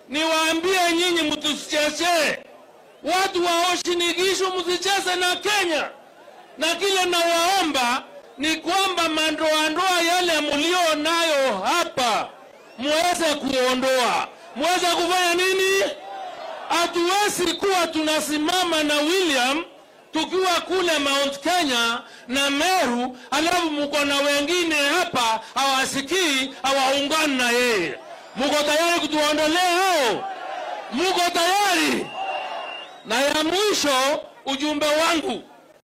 niwaambie nyinyi, mtusichezee watu wa Uasin-Gishu, msicheze na Kenya. Na kile nawaomba ni kwamba mandoandoa yale mlio nayo hapa muweze kuondoa. Muweze kufanya nini? Hatuwezi kuwa tunasimama na William tukiwa kule Mount Kenya na Meru, alafu mko na wengine hapa hawasikii, hawaungani na yeye. Muko tayari kutuondolea hao? Muko tayari? Na ya mwisho, ujumbe wangu